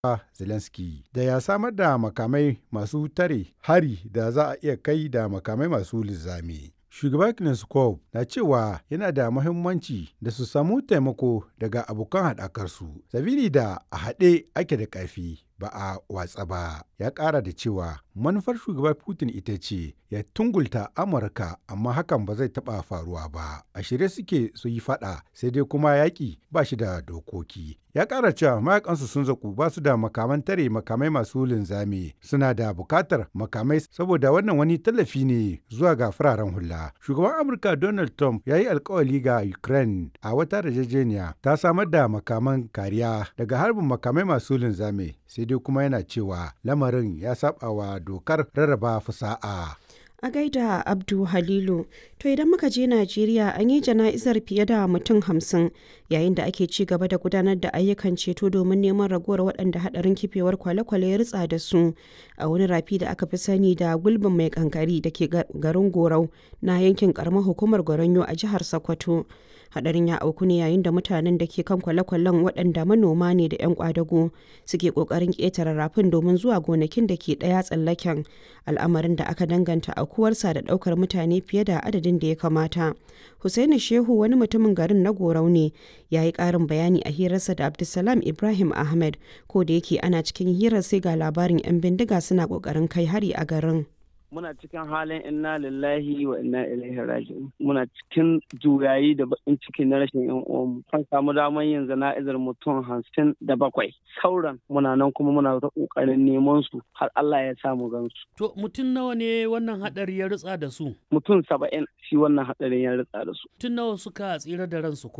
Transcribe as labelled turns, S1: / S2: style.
S1: Zelensky da ya samar da makamai masu tare hari da za a iya kai da makamai masu linzami. Shugaba Kneskov na cewa yana da muhimmanci da su samu taimako daga abokan haɗakarsu, sabili da a haɗe ake da ƙarfi ba a watsa ba. Ya ƙara da cewa manufar shugaba Putin ita ce ya tungulta Amurka amma hakan ba zai taɓa faruwa ba. A shirye suke su yi faɗa sai dai kuma yaƙi ba shi da dokoki. Ya ƙara cewa mayakansu sun zaku ba su da makaman tare makamai masu linzami suna da buƙatar makamai saboda wannan wani tallafi ne zuwa ga fararen hula. Shugaban Amurka Donald Trump ya yi alkawali ga Ukraine a wata yarjejeniya ta samar da makaman kariya daga harbin makamai masu linzami sai dai kuma yana cewa lamarin ya saba wa dokar rarraba fasa'a.
S2: A gaida Abdu Halilu, to idan muka je Najeriya an yi jana'izar fiye da mutum hamsin yayin da ake ci gaba da gudanar da ayyukan ceto domin neman ragowar waɗanda haɗarin kifewar kwale-kwale ya ritsa da su a wani rafi da aka fi sani da gulbin mai kankari da ke garin Gorau na yankin karamar hukumar Goronyo a jihar Sokoto. hadarin ya auku ne yayin da mutanen da ke kan kwale-kwalen waɗanda manoma ne da 'yan kwadago suke ƙoƙarin ƙetare rafin domin zuwa gonakin da ke ɗaya tsallaken al'amarin da aka danganta aukuwarsa da ɗaukar mutane fiye da adadin da ya kamata Hussaini shehu wani mutumin garin na gorau ne ya yi ƙarin bayani a hirarsa da abdulsalam ibrahim ahmed ko da yake ana cikin hirar sai ga labarin 'yan bindiga suna ƙoƙarin kai hari a garin.
S3: muna cikin halin inna lillahi wa inna ilaihi raji'un muna cikin juyayi da bakin ciki na rashin yan uwanmu kan samu damar yin zana'izar mutum hamsin da bakwai sauran muna nan kuma muna ta kokarin neman su har Allah ya samu gansu
S4: to mutum nawa ne wannan hadari ya ritsa da su
S3: mutum saba'in shi wannan hadarin ya ritsa da su
S4: mutum nawa suka tsira da ransu